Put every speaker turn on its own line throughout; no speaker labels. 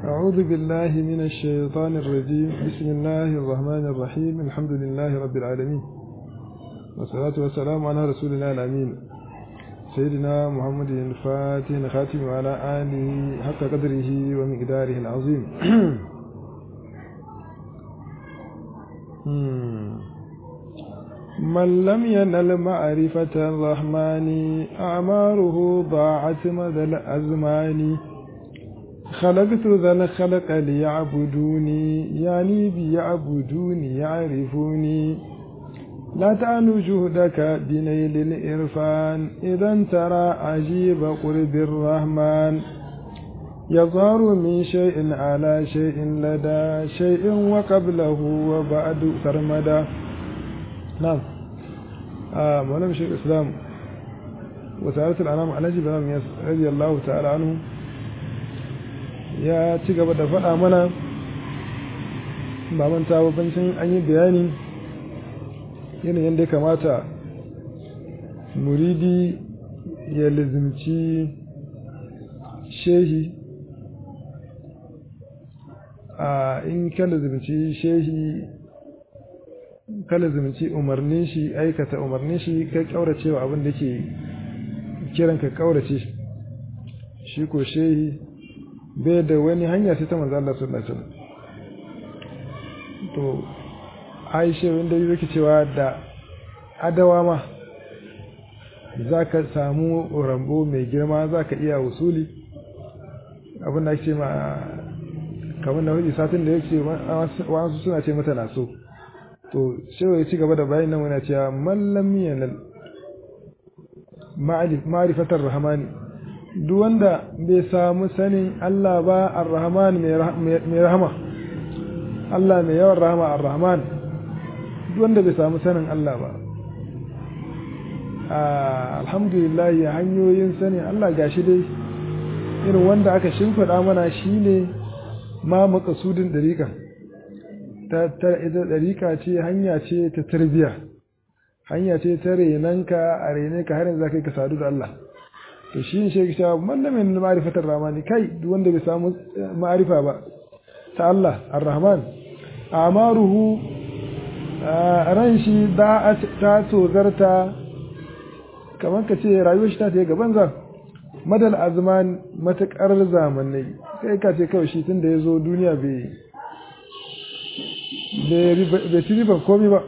أعوذ بالله من الشيطان الرجيم بسم الله الرحمن الرحيم الحمد لله رب العالمين والصلاة والسلام على رسول الله الأمين سيدنا محمد الفاتح خاتم وعلى آله حق قدره ومقداره العظيم من لم ينل معرفة الرحمن أعماره ضاعت مدى الأزمان خلقت ذا الخلق ليعبدوني يعني بيعبدوني يعرفوني لا تعنو جهدك بنيل الإرفان إذا ترى عجيب قرب الرحمن يظهر من شيء على شيء لدى شيء وقبله وبعد سرمدا نعم آه مولانا شيخ الإسلام وسعادة الأنام على جبران رضي الله تعالى عنه ya ci gaba da faɗa mana ba manta babancin an yi bayani yanayin da kamata muridi ya lizimci shehi a in ka lizimci shehi ka lizimci umarnin shi aikata umarnin shi ka kaurace wa abin da ke kiran ka kaurace shi ko shehi bai da wani hanya sai ta manzo Allah sallallahu alaihi wasallam to Aisha wanda yake cewa da adawa ma zaka samu rambo mai girma zaka iya usuli abin da ake ma kamar na hudu satin da yake wasu suna ce mata na so to shewa ya ci gaba da bayan nan wani cewa mallam yanal ma'rifatar rahmani duk wanda bai samu sanin Allah ba ar-Rahman mai rahama Allah mai yawan rahama ar-Rahman duk wanda bai samu sanin Allah ba alhamdulillah ya hanyoyin sanin Allah gashi dai irin wanda aka shimfiɗa mana shine ma makasudin dariƙa ta ita dariƙa ce hanya ce ta tarbiya hanya ce ta renanka a rene ka har yanzu ka sadu da Allah to shi ne shi cewa mallamin ma'rifatar rahmani kai duk wanda bai samu ma'arifa ba ta Allah ar-rahman amaruhu ran shi da ta tozarta kamar ka ce rayuwar shi ta ta gaban za madal azman matakar zamanai kai ka ce kawai shi tun da ya zo duniya bai bai ci riban komi ba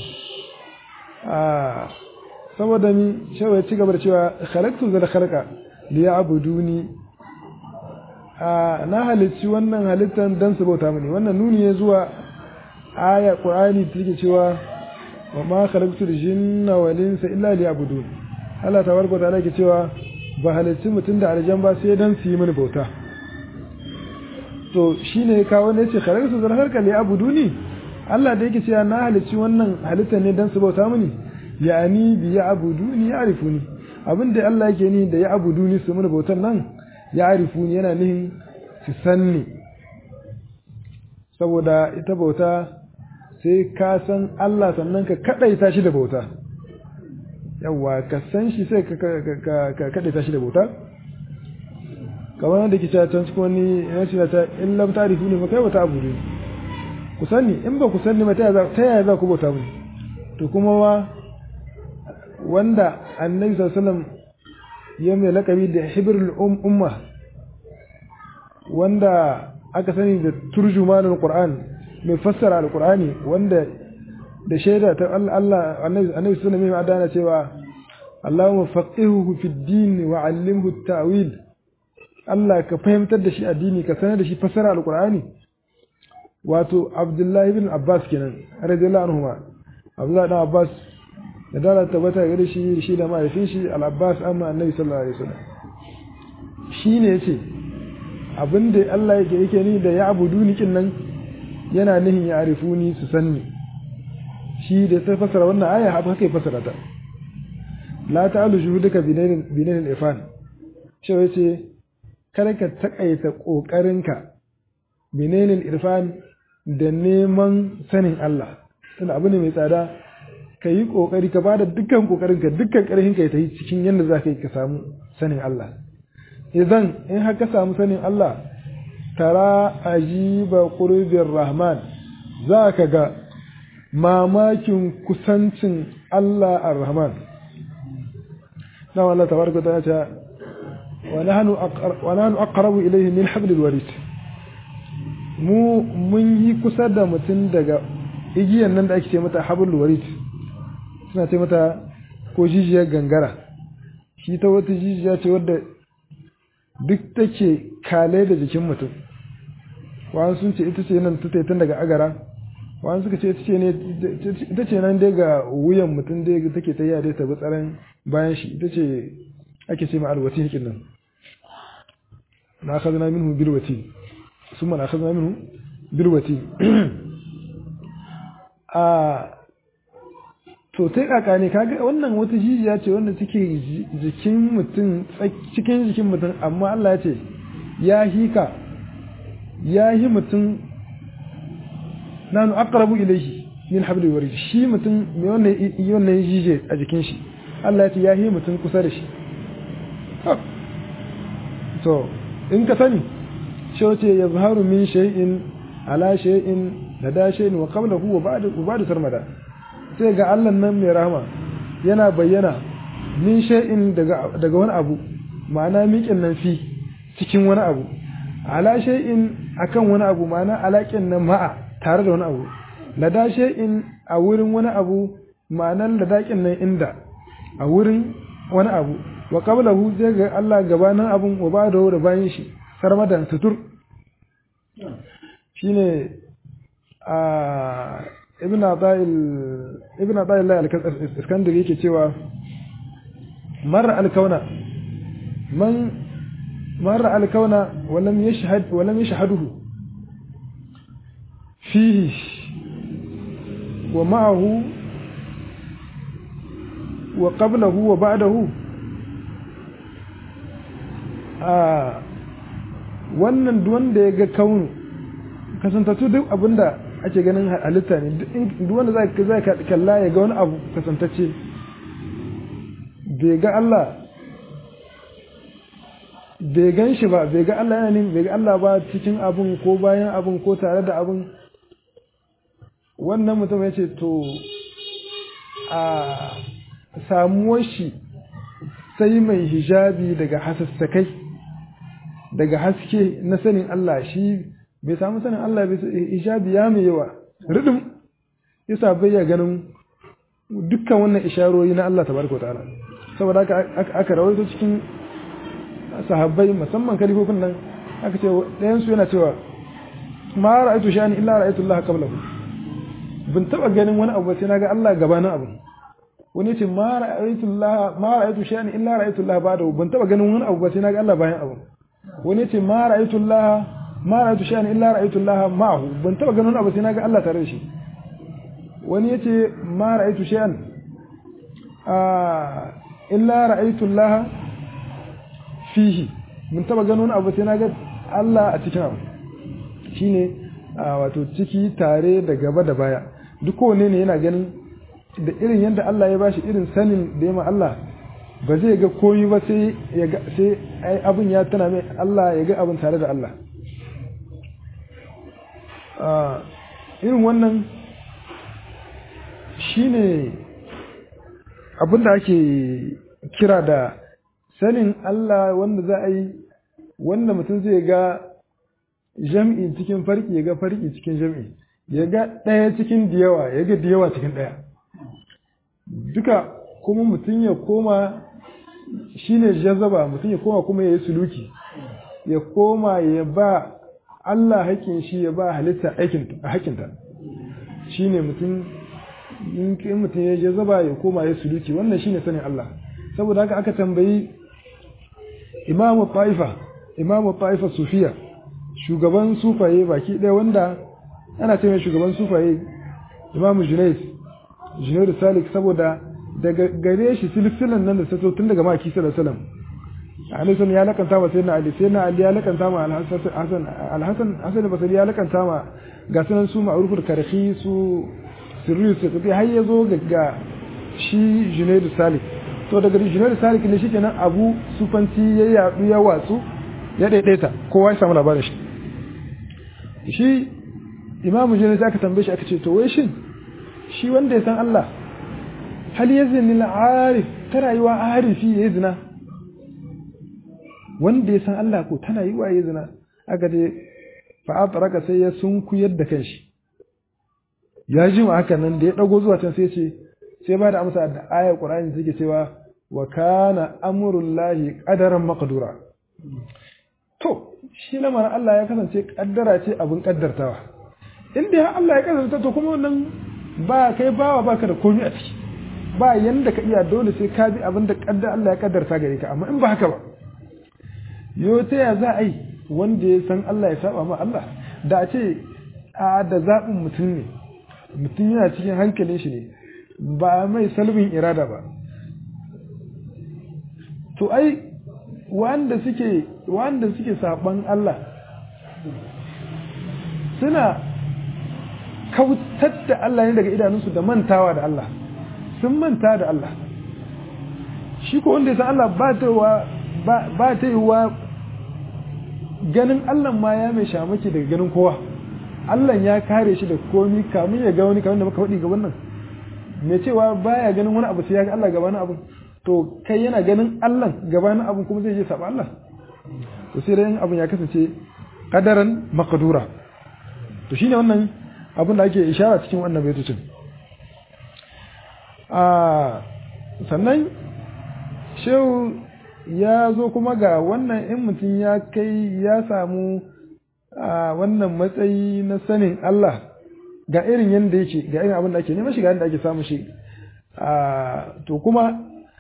saboda ni shawar ya ci gaba da cewa khalaqtu zal khalqa li ya'buduni na halicci wannan halittan dan su bauta mini wannan nuni ne zuwa aya qur'ani take cewa wa ma khalaqtu al-jinna wal insa illa liya'budun Allah tabaraka ta'ala yake cewa ba halicci mutum da aljan ba sai dan su yi mini bauta to shine ya kawo ne ce khalaqtu zal khalqa li ya'buduni Allah da yake cewa na halicci wannan halittan ne dan su bauta mini ya'ani bi ya'buduni ya'rifuni abinda Allah yake ni da ya'buduni su mun bautan nan ya'rifuni yana nihin su sanni saboda ita bauta sai ka san Allah sannan ka kadaita shi da bauta yawa ka san shi sai ka ka kadaita shi da bauta kamar da kice can cikin wani yana cewa ta in lam ta'rifuni fa kai wata abudu ku sani in ba ku sani ma ta yaya za ku bauta mun to kuma wa wanda annabi sallallahu ya mai lakabi da hibrul umma wanda aka sani da turjumanul qur'an mai fassara alqur'ani wanda da shaida ta Allah annabi annabi sallallahu alaihi wasallam cewa Allahumma faqihuhu fid din wa 'allimhu at-ta'wil Allah ka fahimtar da shi addini ka sanar da shi fassara alqur'ani wato Abdullahi ibn Abbas kenan radiyallahu anhu Abdullahi ibn Abbas da dala tabbata gare shi shi da mahaifin shi al-Abbas amma annabi sallallahu alaihi wasallam shine yace abinda Allah yake yake ni da ya abuduni kin nan yana nihin ya arifuni su sanni shi da sai fasara wannan aya haka kai fasara ta la ta'alu shuhudaka binain binain ifan shi yace kada ka takaita kokarinka binain irfan da neman sanin Allah tunda abu ne mai tsada ka yi ƙoƙari ka ba da dukkan ƙoƙarinka dukkan ƙarfinka ya tafi cikin yadda za ka yi ka samu sanin Allah idan in har ka samu sanin Allah tara ajiba qurbir rahman za ka ga mamakin kusancin Allah ar-rahman na Allah tabaraka ta ce wa nahnu wa nahnu aqrabu ilayhi min hablil warid mu mun yi kusa da mutum daga igiyan nan da ake ce mata hablul warid suna ce mata ko jijiyar gangara shi ta wata jijiya ce wadda duk take kale da jikin mutum wani sun ce ita ce nan ta taitan daga agara wani suka ce ita ce ne ita ce nan dai ga wuyan mutum dai take ta yade ta bi tsaron bayan shi ita ce ake ce ma alwati hikin nan na akhadna minhu bilwati summa na akhadna minhu bilwati a to sai kaka ne kaga wannan wata jijiya ce wanda take jikin mutum cikin jikin mutum amma Allah ya ce ya hika ya hi mutum nanu aqrabu ilayhi min habli warid shi mutum me wannan wannan jije a jikin shi Allah ya ce ya hi mutum kusa da shi to in ka sani shi wace yazharu min shay'in ala shay'in lada shay'in wa qablahu wa ba'da wa ba'da sarmada sai ga Allah nan mai rahama yana bayyana min shay'in daga daga wani abu ma'ana miƙin nan fi cikin wani abu ala shay'in akan wani abu ma'ana alaƙin nan ma'a tare da wani abu lada shay'in a wurin wani abu ma'anar ladaƙin nan inda a wurin wani abu wa qablahu zai ga Allah gabanin abun wa ba da bayan shi sarmadan sutur shine a ibn Ata'il ibn Ata'il al-Iskandari yake cewa marra al-kauna man marra al-kauna wa lam yashhad wa lam yashhaduhu fihi wa ma'ahu wa qablahu wa ba'dahu a wannan wanda ya ga kaunu kasantattu duk abinda ake ganin halitta ne duk wanda zai kalla ya ga wani abu kasantacce bai ga Allah bai gan shi ba bai ga Allah yana ne bai ga Allah ba cikin abun ko bayan abun ko tare da abun wannan mutum ya ce to a samuwar shi sai mai hijabi daga hasassakai daga haske na sanin Allah shi bai samu sanin Allah bai hijabi ya mai yawa ridin yasa bai ya ganin dukkan wannan isharori na Allah tabaraka ta'ala saboda haka aka rawaito cikin sahabbai musamman kalifofin nan aka ce ɗayan su yana cewa ma ra'aytu sha'ani illa ra'aytu Allah qablahu bin taba ganin wani abu sai naga Allah gabanin abu wani ce ma ra'aytu Allah ma ra'aytu sha'ani illa ra'aytu Allah ba'dahu bin taba ganin wani abu sai naga Allah bayan abu wani ce ma ra'aytu Allah ma ra'aytu shay'an illa ra'aytu Allah ma'ahu ban taba ganin abu sai naga Allah tare da shi wani yace ma ra'aytu shay'an ah illa ra'aytu Allah fihi mun taba ganin abu sai naga Allah a cikin abu shine wato ciki tare da gaba da baya duk kowanne ne yana ganin da irin yadda Allah ya bashi irin sanin da ya ma Allah ba zai ga koyi ba sai ya ga sai ai abin ya tana mai Allah ya ga abin tare da Allah irin wannan shine abin da ake kira da sanin Allah wanda za a yi wanda mutum zai ga jam'i cikin farki ya ga farki cikin jam'i ya ga ɗaya cikin diyawa ya ga diyawa cikin ɗaya duka kuma mutum ya koma shine jazaba mutum ya koma kuma ya yi suluki ya koma ya ba Allah haƙƙin shi ya ba halitta aikin haƙƙinta shine mutum in mutum ya jazaba ya koma ya suluki wannan shine sanin Allah saboda haka aka tambayi imamu ta'ifa imamu ta'ifa sufiya shugaban sufaye baki ɗaya wanda ana ce mai shugaban sufaye imamu junaid junaid salik saboda daga gare shi silsilan nan da ta tun daga maki sallallahu alaihi wasallam Alisun ya lakanta ma sayyidina Ali sayyidina Ali ya lakanta ma Al-Hasan Al-Hasan Hasan Basri ya lakanta ma ga sunan su ma'rufur karhi su sirri su kafi har ya zo ga shi Junaid Salik to daga Junaid Salik ne shikenan Abu Sufanci ya yadu ya watsu ya daidaita kowa ya samu labarin shi shi imamu jini aka tambaye shi aka ce to wai shin shi wanda ya san Allah hal yazni al-arif ta rayuwa arifi ya zina wanda ya san Allah ko tana yi wa ya zina aka ce fa atraka sai ya sunkuyar da kanshi ya ji ma haka nan da ya dago zuwa can sai ce sai ba da amsa da ayar Qur'ani take cewa wa kana amrullahi qadaran maqdura to shi lamarin Allah ya kasance kaddara ce abin kaddartawa inda ya Allah ya kasance to kuma wannan ba kai bawa baka da komai a ciki ba yanda ka iya dole sai ka bi abin da kaddar Allah ya kaddarta gare ka amma in ba haka ba yo ta ya za a yi wanda ya san Allah ya saba ma Allah da a ce a da zaɓin mutum ne mutum yana cikin hankalin shi ne ba mai salbin irada ba to ai wanda suke wanda suke saban Allah suna kautar da Allah ne daga idanunsu da mantawa da Allah sun manta da Allah shi ko wanda ya san Allah ba ta wa ba ta yi wa ganin Allah ma ya mai shamaki daga ganin kowa Allah ya kare shi da komi kamun ya ga wani kamar da muka faɗi ga wannan mai cewa baya ganin wani abu sai ya ga Allah gabanin abu to kai yana ganin Allah gabanin abu kuma zai je saba Allah to sai dai abun ya kasance kadaran maqdura to shine wannan abin da ake ishara cikin wannan baitocin a sannan shehu ya zo kuma ga wannan in mutum ya kai ya samu a wannan matsayi na sanin Allah ga irin yadda yake ga irin abin da ake neman shi ga yadda ake samu shi to kuma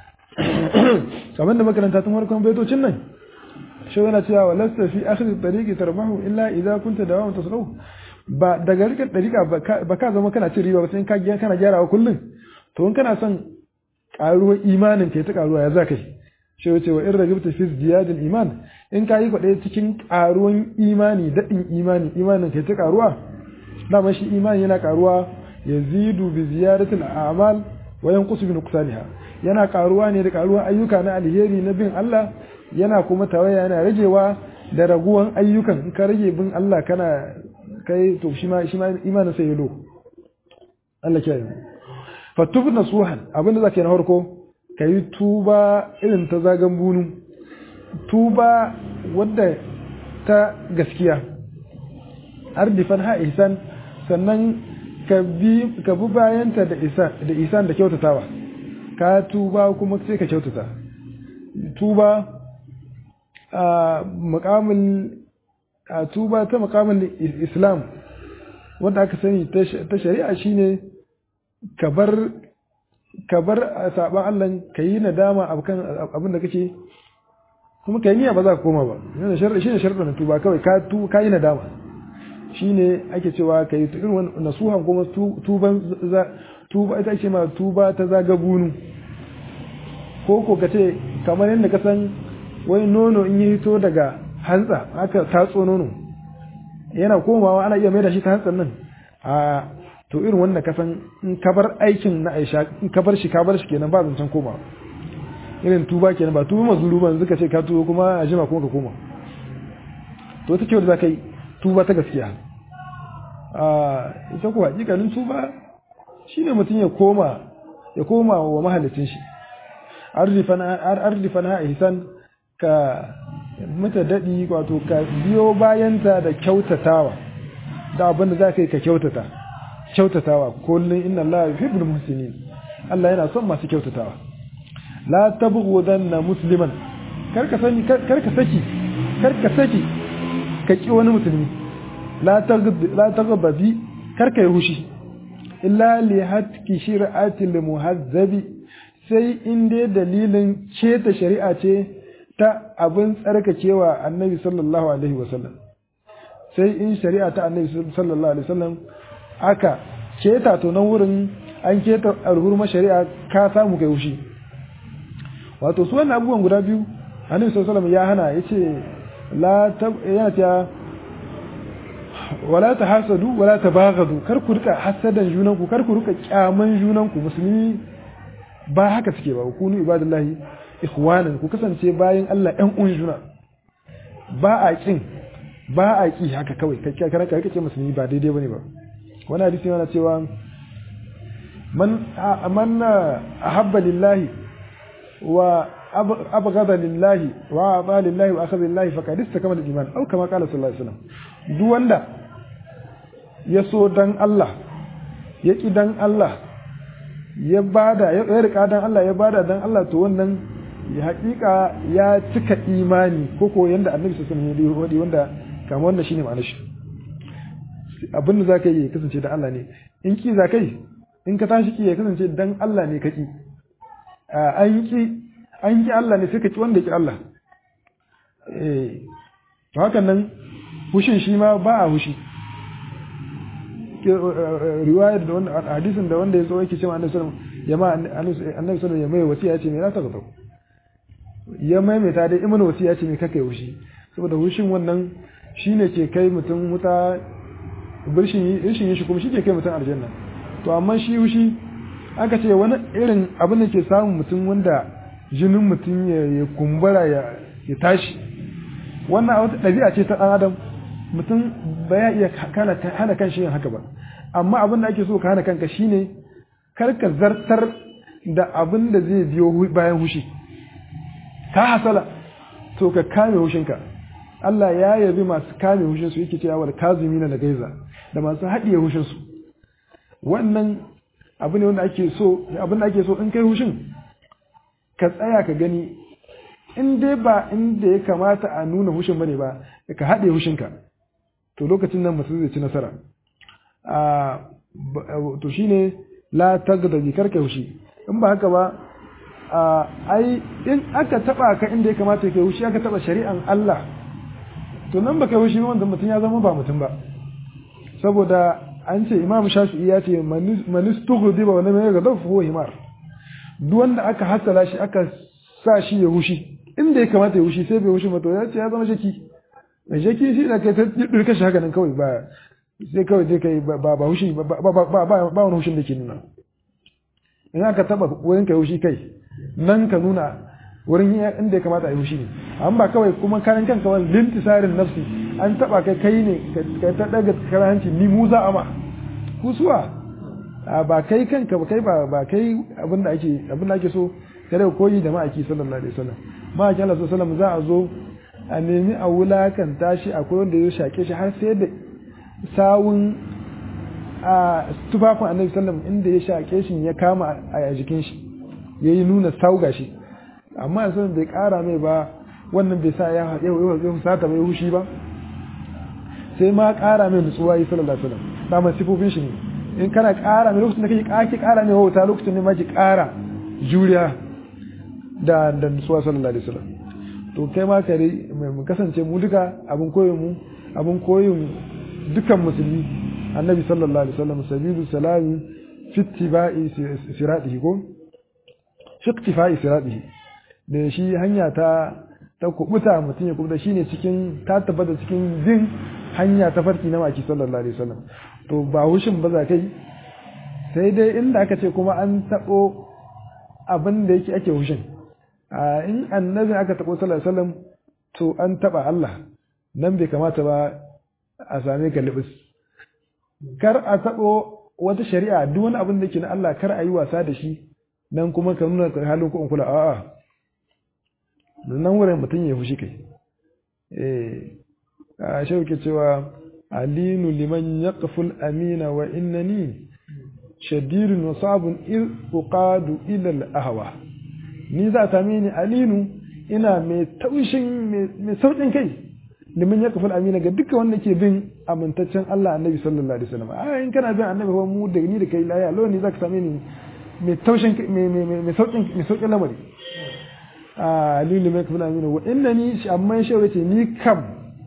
kamar da makaranta tun farkon baitocin nan shi yana cewa wa lasta fi akhir tariqi tarbahu illa idza kunta dawaman tasrahu ba daga rikar dariqa ba ka zama kana cin riba ba sai ka kana gyarawa kullum to in kana son karuwar imanin ka ta karuwa ya za kai shi wace wa in ragibta fi ziyadil iman in ka yi kwaɗe cikin karuwan imani daɗin imani imanin ka ta karuwa dama shi imani yana karuwa yazidu bi ziyadatil a'mal wa yanqusu bi nuqsaniha yana karuwa ne da karuwan ayyuka na alheri na bin Allah yana kuma tawaya yana ragewa da raguwan ayyukan in ka rage bin Allah kana kai to shi ma shi ma imanin sai yalo Allah kiyaye fa tub nasuhan abinda zaka yi na farko kai tuba irin ta zagan bunu tuba wadda ta gaskiya ardifan ha ihsan sannan ka bi ka bi bayanta da isa da isan da kyautatawa ka tuba kuma sai ka kyautata tuba a makamin a tuba ta makamin islam wanda aka sani ta shari'a shine ka bar ka bar saban Allah ka yi nadama akan abin da kake kuma kai niyya ba za ka koma ba yana sharri shine sharɗin tuba kawai ka tu ka yi nadama shine ake cewa ka yi irin nasuhan kuma tuban tuba ita ce ma tuba ta zaga bunu ko ko ka ce kamar yadda ka san wani nono in yi hito daga hantsa aka tatso nono yana komawa ana iya mai da shi ta hantsan nan a to irin wanda ka san in ka bar aikin na aisha in ka bar shi ka bar shi kenan ba zancen komawa irin tuba kenan ba tuba mazuru ba yanzu ka ce ka tuba kuma a jima kuma ka koma to ta kyau da za ka yi tuba ta gaskiya a ita kuwa hakikalin tuba shine mutum ya koma ya koma wa mahalicin shi arzifan ha ihsan ka mata daɗi wato ka biyo bayanta da kyautatawa da abin da za ka yi ka kyautata kyautatawa kullum inna Allah yuhibbul muhsinin Allah yana son masu kyautatawa la tabghudanna musliman karka sani karka saki karka saki ka ki wani musulmi la taghd la taghdabi karka yi hushi illa li hatki shir'ati li muhazzabi sai in dai dalilin keta shari'a ce ta abin tsarkakewa annabi sallallahu alaihi wasallam sai in shari'a ta annabi sallallahu alaihi wasallam aka keta to nan wurin an keta alhurma shari'a ka samu kai wushi wato su wannan abubuwan guda biyu annabi sallallahu alaihi wasallam ya hana yace la ta yana ta wala tahasadu wala tabaghadu kar ku rika hasadan junanku kar ku rika kyaman junanku musulmi ba haka suke ba kunu ibadallahi ikhwanan ku kasance bayan Allah ɗan uwan juna ba a kin ba a ki haka kawai kai kana kai kace musulmi ba daidai bane ba wani hadisi yana cewa man man ahabba lillahi wa abghada lillahi wa aba lillahi wa akhadha lillahi faqad istakmala al-iman aw kama qala sallallahu alaihi wasallam duk wanda ya so dan Allah ya ki dan Allah ya bada ya rika dan Allah ya bada dan Allah to wannan ya hakika ya cika imani ko ko yanda annabi sallallahu alaihi wasallam ya wanda kamar wannan shine ma'anar shi abin da zaka yi ya kasance dan Allah ne in ki zaka yi in ka tashi ki ya kasance dan Allah ne kaki an ki an ki Allah ne sai ka ki wanda ya ki Allah eh to hakan nan hushin shi ma ba a hushi riwayar da wanda hadisin da wanda ya zo yake cewa annabi sallallahu alaihi wasallam ya ma annabi sallallahu ya mai wasiya ce me za ta gaba ya maimaita dai imanu wasiya ce me kake hushi saboda hushin wannan shine ke kai mutum wuta birshin rishin shi kuma shi ke kai mutum aljanna to amma shi hushi aka ce wani irin abin da ke samun mutum wanda jinin mutum ya kumbura ya tashi wannan wata ɗabi'a ce ta ɗan adam mutum ba ya iya hana kan shi yin haka ba amma abin da ake so ka hana kanka shine kar ka zartar da abin da zai biyo bayan hushi ka hasala to ka kame hushinka Allah ya yabi masu kame hushinsu yake cewa wal kazimina da gaiza da masu haɗiye hushinsu wannan abu ne wanda ake so abin da ake so in kai hushin ka tsaya ka gani in dai ba inda ya kamata a nuna hushin bane ba ka haɗe hushinka to lokacin nan mutum zai ci nasara a to shine la tagdabi karka hushi in ba haka ba ai in aka taba ka inda ya kamata ka hushi aka taba shari'an Allah to nan baka hushi wanda mutum ya zama ba mutum ba saboda an ce Imam Shafi'i ya ce manistughdiba wa lam yaghdab fa huwa himar duk wanda aka hasala shi aka sa shi ya hushi inda ya kamata ya hushi sai bai hushi ba to ya ce ya zama shaki mai shaki shi da kai ta dirka shi haka nan kawai ba sai kawai sai kai ba ba hushi ba ba ba ba wani hushin da ke nuna in aka taba wurin kai hushi kai nan ka nuna wurin inda ya kamata a yi hushi ne amma ba kawai kuma karan kanka wani lintisarin nafsi an taba kai kai ne ka ta daga karanci ni mu za a ma kusuwa ba kai kanka ba kai ba ba kai abin da ake abin da ake so kada koyi da ma'aiki sallallahu alaihi wasallam ma'aiki Allah sallallahu alaihi wasallam za a zo a nemi a wulakanta shi akwai wanda ya shake shi har sai da sawun a tufafin annabi sallam inda ya shake shi ya kama a jikin shi ya yi nuna sauga shi amma a bai kara mai ba wannan bai sa ya sata mai hushi ba sai ma kara mai nutsuwa yi sallallahu alaihi wasallam da mai sifofin shi ne in kana kara mai lokacin da kake kake kara mai wauta lokacin ne ma ki kara juriya da da nutsuwa sallallahu alaihi wasallam to kai ma kare mu kasance mu duka abin koyon mu abin koyon dukan musulmi annabi sallallahu alaihi wasallam sabilu salami fi ittiba'i siratihi ko fi ittifa'i siratihi da shi hanya ta ta kubuta mutum ya kubuta shine cikin ta tabbata cikin bin hanya ta farki na maki sallallahu alaihi wasallam to ba hushin ba za kai sai dai inda aka ce kuma an tabo abin da yake ake hushin a in annabi aka tabo sallallahu alaihi wasallam to an taba Allah nan bai kamata ba a same ka libis kar a tabo wata shari'a duk wani abin da yake na Allah kar a yi wasa da shi nan kuma ka nuna halin ko kula a'a nan wurin mutum ya fushi kai eh a shauke cewa alinu liman yaqful amina wa innani shadirun wa sabun iz uqadu ila al ahwa ni za ta mini alinu ina mai taushin mai saukin kai liman yaqful amina ga duka wanda ke bin amintaccen Allah annabi sallallahu alaihi wasallam a in kana bin annabi ba mu da ni da kai laya lo ne zaka same ni mai taushin mai saukin mai saukin lamari a lilu mai kafin amina wa inna ni amma shi wace ni kam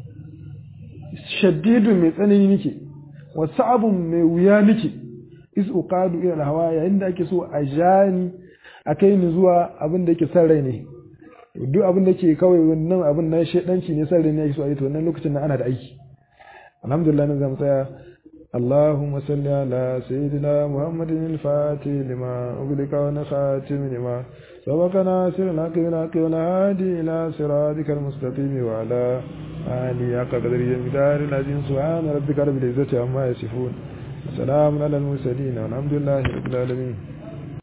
shaddidu mai tsanani nike wa sa'abun mai wuya nike is uqadu ila hawa yayin da ake so a jani a kai ni zuwa abin da yake san rai ne duk abin da ke kawai wannan abin na shedanci ne san rai ne yake so a yi to wannan lokacin nan ana da aiki alhamdulillah nan zamu tsaya اللهم صل على سيدنا محمد الفاتح لما أغلق ونخاتم لما سبق ناصر الحق بالحق والهادي إلى صراطك المستقيم وعلى آله حق قدره المقدار العظيم سبحان ربك رب العزة عما يصفون وسلام على المرسلين والحمد لله رب العالمين